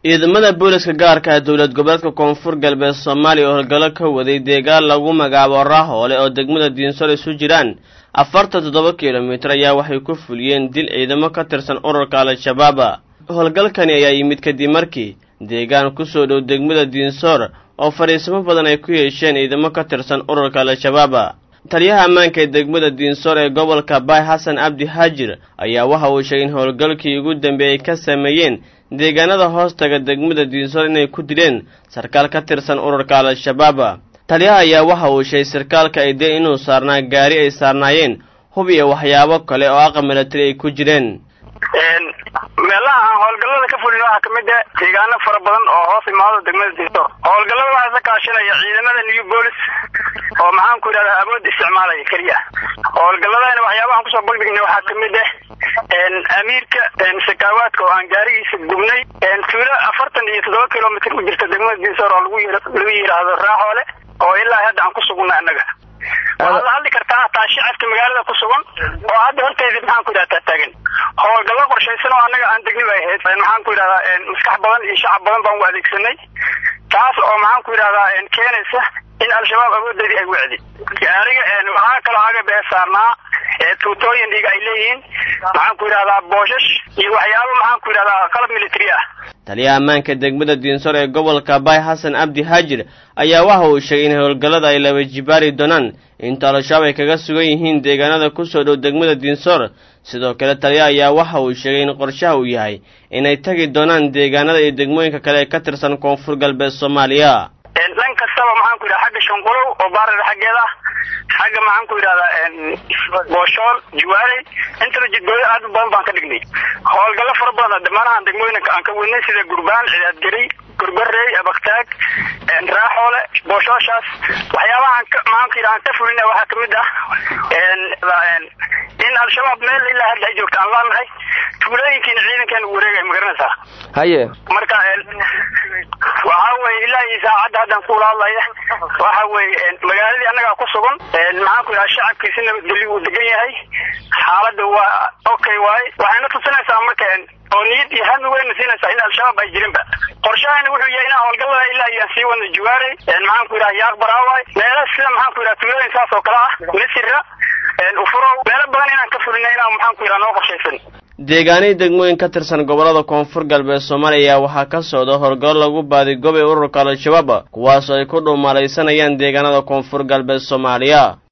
ciidamada booliska gaarka ah dowlad goboleedka koonfur galbeed soomaaliya oo howlgallo ka waday deegaan lagu magacaabo raahoole oo degmada diinsor isu jiraan afartan toddoba kilomitir ayaa waxay ku fuliyeen dil ciidamo ka tirsan ururka al-shabaaba howlgalkani ayaa yimid kadib markii deegaan kusoo dhow degmada diinsoor oo fadhiisamo badan ay ku yeesheen ciidamo ka tirsan ururka al-shabaaba taliyaha ammaanka ee degmada diinsoor ee gobolka baay xasan cabdi haajir ayaa waxa uu sheegay in howlgalkii ugu dambeeyey ka sameeyeen deegaanada hoostaga degmada diinsoor inay ku dileen sarkaal ka tirsan ururka al-shabaaba taliyaha ayaa waxa uu sheegay sarkaalka ay deen inuu saarnaa gaari ay saarnaayeen hub iyo waxyaabo kale oo aqal milatari ay ku jireen meelaha aan howlgallada ka fulin waxaa kamid ah deegaano fara badan oo hoos imaado degmada diinsoor howlgallada waxaa isa kaashanaya ciidamada new bolis oo maxaan ku yidhahdaa awood isticmaalaya keliya howlgalladana waxyaabahan kusoo bagdignay waxaa kamid ah amiirka sakaawaadka oo aan gaarigiisa gubnay tuulo afartan iyo toddoba kilomitr u jirta degmada diinsoor oo lagu lagu yidhaahdo raaxoole oo ilaa hadda aan ku sugna annaga waxaad la hadli kartaa hataa shacabka magaalada ku sugan oo hadda horteedii maxaan ku yidhahdaa taagan howlgallo qorshaysan oo annaga aan degni bay ahayd maxaan ku yidhahdaa maskax badan iyo shacab badan baan u adeegsanay taas oo maxaan ku yidhahdaa keenaysa in al-shabaab awoodeedii ay wecdi gaariga waxaa kaloo agab ee saarnaa tuutooyin dhiga ay leeyihiin maxaan ku yidhahdaa booshash iyo waxyaabo maxaan ku yidhahdaa qalab military ah taliyaha ammaanka degmada diinsor ee gobolka baay xasan cabdi haajir ayaa waxa uu sheegay in howlgallada ay laba jibaari doonaan inta al-shabaab ay kaga sugan yihiin deegaanada kusoo dhow degmada diinsor sidoo kale taliyaha ayaa waxa uu sheegay in qorshaha uu yahay inay tagi doonaan deegaanada iyo degmooyinka kale ee ka tirsan koonfur galbeed soomaaliya dhan kastaba maxaan ku yidhaha xagga shanqulow oo baarar xaggeeda ah xagga maxaan ku yidhahdaa booshool juwaale intaba jidgooyo aad u badan baan ka dhignay howlgallo fara badan dhammaanahan degmooyinka aan ka wadnay sida gurbaan cidaadgeri gurbarey abaktaag raaxoole booshooshaas waxyaabahaan maxaan ku yidhaha aan ka fulina waxaa kamid ah in al-shabaab meel ilaa hadda ay joogta aan laanahay tuulooyinkiina ciidankeena wareegay magaranaysaa haye marka waxa weye ilaa iyo saacadda haddaan kuula hadlaya waxa weye magaaladii annagaa ku sugan maxaan ku yidhaha shacabkiisi nabadgelyo uu degan yahay xaaladda waa okay waaye waxayna tusinaysaa marka oo niyad iyo hami weyna siinaysaa in al-shabaab ay jirinba qorshahani wuxuu yahay inaan howlgallada ilaa iyo aan sii wadno juwaarey maxaan ku yidhaha yaaq baraawaay meela sida maxaan ku yidhaha tuulooyin saas oo kale ah misira ufurow meelo badan inaan ka fulina inaan maxaan ku yidhaha noo qorshaysan deegaanihii degmooyin ka tirsan gobollada koonfur galbeed soomaaliya waxaa ka socda howlgallo lagu baadigobay ururka al-shabaab kuwaasoo ay ku dhuumalaysanayaan deegaanada koonfur galbeed soomaaliya